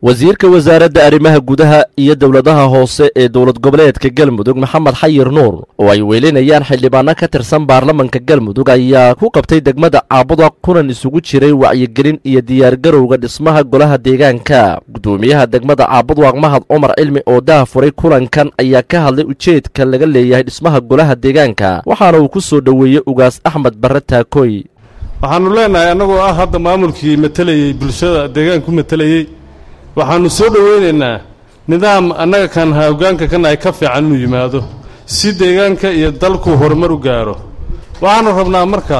wasiirka wasaaradda arrimaha gudaha iyo dowladaha hoose ee dowlad goboleedka galmudug maxamed xayir nuur oo ay weelinayaan xildhibaano ka tirsan baarlamanka galmudug ayaa ku qabtay degmada caabuda kulan isugu jiray wacyigelin iyo diyaargarowga dhismaha golaha deegaanka guddoomiyaha degmada caabudwaaq mahad cumar cilmi oo daafuray kulankan ayaa ka hadlay ujeedka laga leeyahay dhismaha golaha deegaanka waxaana uu ku soo dhoweeyey ugaas axmed barre taakooy waxaannu leenahay annagoo ah hadda maamulkii matelayey bulshada deegaanku matelayey waxaannu soo dhowaynaynaa nidaam annaga kan hoggaanka kan ay ka fiican inuu yimaado si deegaanka iyo dalku horumar u gaaro waxaannu rabnaa marka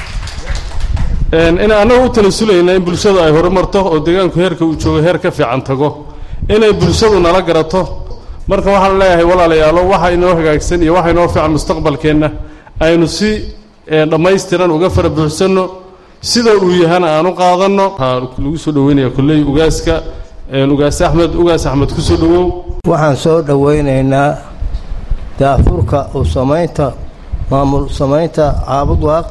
in annaga u tanasulayna in bulshadu ay horumarto oo deegaanku heerka uu joogo heer ka fiican tago inay bulshadu nala garato marka waxaan leeyahay walaalayaalo waxa inoo hagaagsan iyo waxa inoo fiican mustaqbalkeenna aynu si dhammaystiran uga fara buuxsanno sida uu yahana aan u qaadanno waxaa lagu soo dhoweynaya kolley ugaaska ugaas axmed ugaas axmed ku soo dhowow waxaan soo dhowaynaynaa daafurka u samaynta maamul samaynta caabudwaaq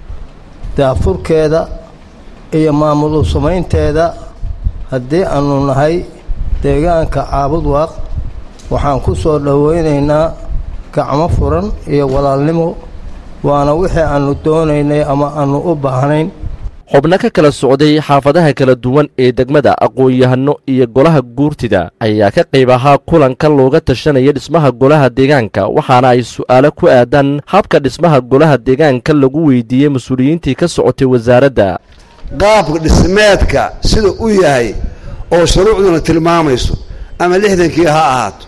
daafurkeeda iyo maamul u samaynteeda haddii aanu nahay deegaanka caabudwaaq waxaan ku soo dhowaynaynaa gacmo furan iyo walaalnimo waana wixii aannu doonaynay ama aannu u baahnayn xubno ka kala socday xaafadaha kala duwan ee degmada aqoon-yahano iyo golaha guurtida ayaa ka qayb ahaa kulanka looga tashanaya dhismaha golaha deegaanka waxaana ay su'aalo ku aadan habka dhismaha golaha deegaanka lagu weydiiyey mas-uuliyiintii ka socotay wasaaradda qaabka dhismeedka sida u yahay oo shuruucduna tilmaamayso ama lixdankii ha ahaato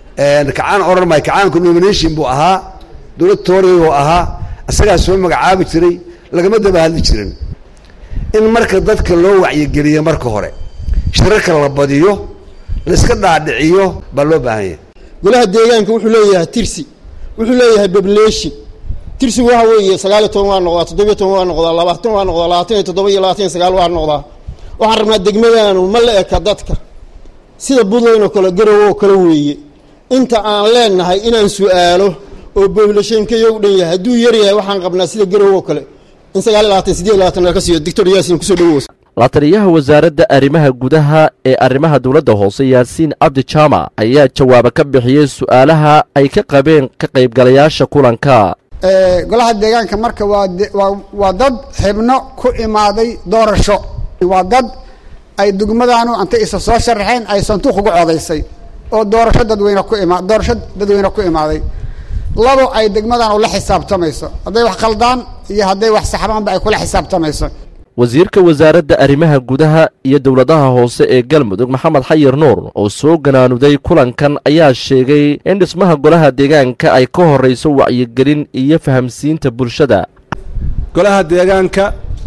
kacaan odhan maayo kacaanku nomination buu ahaa dowlad tooriyuu ahaa isagaa soo magacaabi jiray lagama daba hadli jirin in marka dadka loo wacyigeliyo marka hore shirarka la badiyo laiska dhaadhiciyo baa loo baahan yahay golaha deegaanka wuxuu leeyahay tirsi wuxuu leeyahay population tirsigu waxa weeye sagaal iyo toban waa noqdaa toddobiyo toban waa noqdaa labaatan waa noqdaa labaatan iyo toddoba iyo labaatan iyo sagaal waa noqdaa waxaan rabnaa degmadaanu ma la eka dadka sida buntland oo kale garow oo kale weeye inta aan leenahay inaan su-aalo oo populationkayo u dhan yahay hadduu yar yahay waxaan qabnaa sida garow oo kale in sagaal iyo labaatan sideed labaatan laga siiyo doctor yaasin kusoo dhawows la-taliyaha wasaaradda arrimaha gudaha ee arrimaha dowladda hoose yaasiin cabdi jaamac ayaa jawaabo ka bixiyey su'aalaha ay ka qabeen ka qaybgalayaasha kulanka golaha deegaanka marka waa waa dad xibno ku imaaday doorasho waa dad ay degmadaanu intay isa soo sharaxeen ay sanduuq uga codaysay oo doorasho dadweyne ku ima doorasho dadweyne ku imaaday labo ay degmadan ula xisaabtamayso hadday wax khaldaan iyo hadday wax saxbaanba ay kula xisaabtamayso wasiirka wasaaradda arrimaha gudaha iyo dowladaha hoose ee galmudug maxamed xayir nuur oo soo ganaanuday kulankan ayaa sheegay in dhismaha golaha deegaanka ay ka horrayso wacyigelin iyo fahamsiinta bulshada golaha deegaanka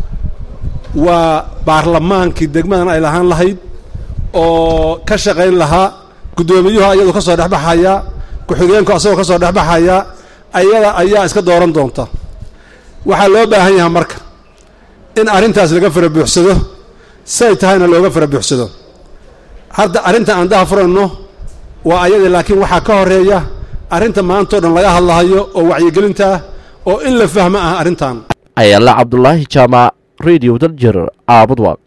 waa baarlamaankii degmadan ay lahaan lahayd oo ka shaqayn lahaa guddoomiyuhu ayadu ka soo dhexbaxaya ku-xigeenku asagoo ka soo dhexbaxaya ayada ayaa iska dooran doonta waxaa loo baahan yahay marka in arrintaas laga fara buuxsado say tahayna looga fara buuxsado hadda arrinta aan daha furayno waa ayada laakiin waxaa ka horeeya arrinta maantao dhan laga hadlahayo oo wacyigelinta ah oo in la fahmo ah arrintan ayaala cabdulaahi jaamac radio daljer caabudwaq